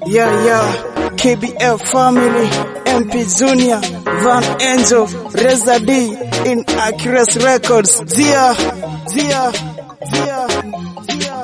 Yeah, yeah, KBF family, MP Junior, Van Angel, Reza D, in Accuracy Records. Zia, Zia, Zia, Zia.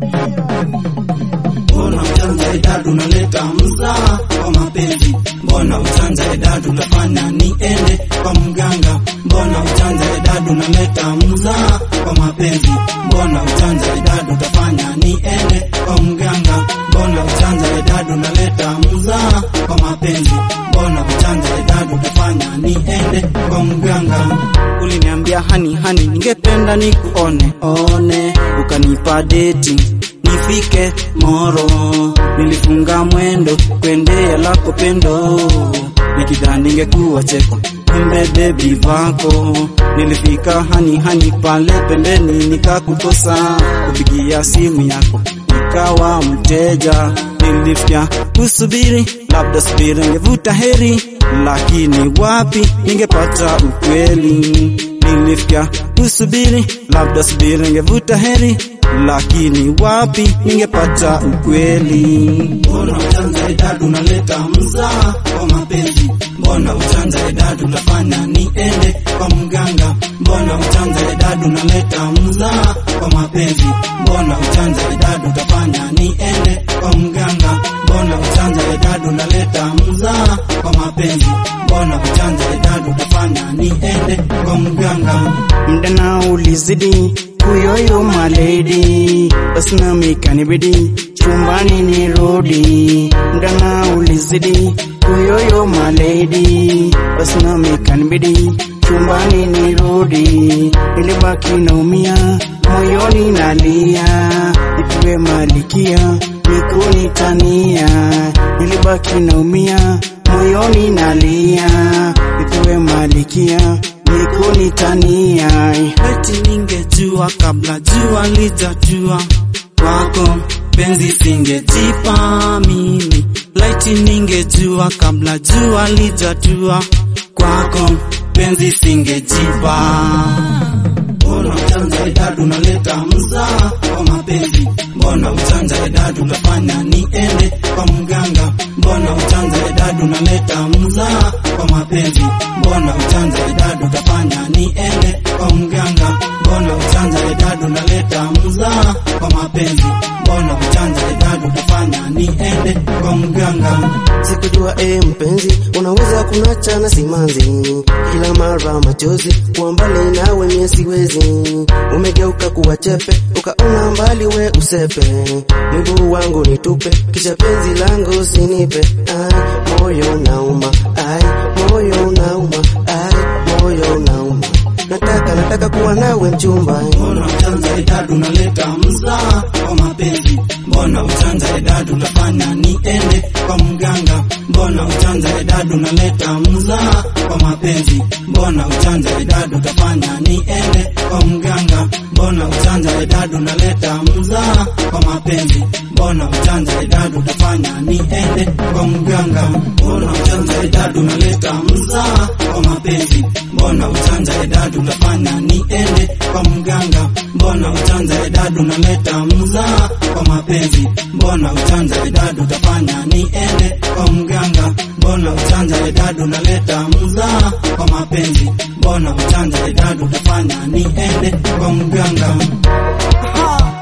Mbona uchanja idadu unaleta mzaa kwa mapenzi? Mbona uchanja idadu utafanya niende kwa mganga? Mbona uchanja idadu unaleta mzaa kwa mapenzi? Mbona uchanja idadu utafanya niende kwa mganga? Mbona uchanja idadu unaleta mzaa kwa mapenzi? Mbona uchanja idadu utafanya niende kwa mganga? Uliniambia hani hani, ningependa nikuone one, ukanipa deti nifike Moro, nilifunga mwendo kwendea lako pendo, nikidhani ningekuwa cheko kumbe bebi vako. Nilifika hani hani pale pembeni, nikakukosa kupigia simu yako, nikawa mteja. Nilifya kusubiri, labda subiri ningevuta heri, lakini wapi ningepata ukweli. Nilifya kusubiri, labda subiri ningevuta heri lakini wapi ningepata ukweli. Mbona uchanja idadu unaleta mzaa kwa mapenzi? Mbona uchanja idadu utafanya niende kwa mganga? Mbona uchanja idadu unaleta mzaa kwa mapenzi? Mbona uchanja idadu utafanya niende kwa mganga? Mbona uchanja idadu unaleta mzaa kwa mapenzi? Mbona uchanja idadu utafanya niende kwa mganga? Muda na ulizidi kuyoyo maledi, basi nami kanibidi chumbani nirudi. Muda na ulizidi kuyoyo maledi, basi nami kanibidi chumbani nirudi. Nilibaki naumia moyoni nalia, nipiwe malikia mikunitania. Nilibaki naumia moyoni nalia, nipiwe malikia mikunitania. Eti ningejua kabla jua lijajua kwako penzi singejipa mimi. Laiti ningejua kabla jua lijajua kwako penzi singejipa. Mbona uchanja idadu unaleta mzaa kwa mapenzi? Mbona uchanja idadu utafanya niende kwa mganga? Mbona uchanja idadu unaleta mzaa kwa mapenzi? Mbona uchanja idadu utafanya niende kwa mganga? Mbona uchanja idadu unaleta mzaa kwa mapenzi? Mbona uchanja idadu utafanya niende kwa mganga? Sikujua e mpenzi, unaweza kunacha na simanzi, kila mara machozi kuwa mbali nawe mie siwezi. Umegeuka kuwa chepe, ukaona mbali we usepe, miguu wangu nitupe, kisha penzi langu sinipe. Ai, moyo nauma, ai, moyo nauma, ai, moyo nauma. Nataka nataka kuwa nawe mchumba, Mbona uchanja idadu unaleta mzaa kwa mapenzi? Mbona uchanja idadu utafanya niende kwa mganga? Mbona uchanja idadu unaleta mzaa kwa mapenzi? Mbona uchanja idadu utafanya niende kwa mganga? Mbona uchanja idadu unaleta mzaa kwa mapenzi? Mbona uchanja idadu utafanya niende kwa mganga? Mbona uchanja idadu unaleta mzaa kwa mapenzi? Mbona uchanja idadu utafanya niende kwa mganga? Mbona uchanja idadu unaleta mzaa kwa mapenzi? Mbona uchanja idadu utafanya niende kwa mganga? Mbona uchanja idadu unaleta mzaa kwa mapenzi? Mbona uchanja idadu utafanya niende kwa mganga? Ha!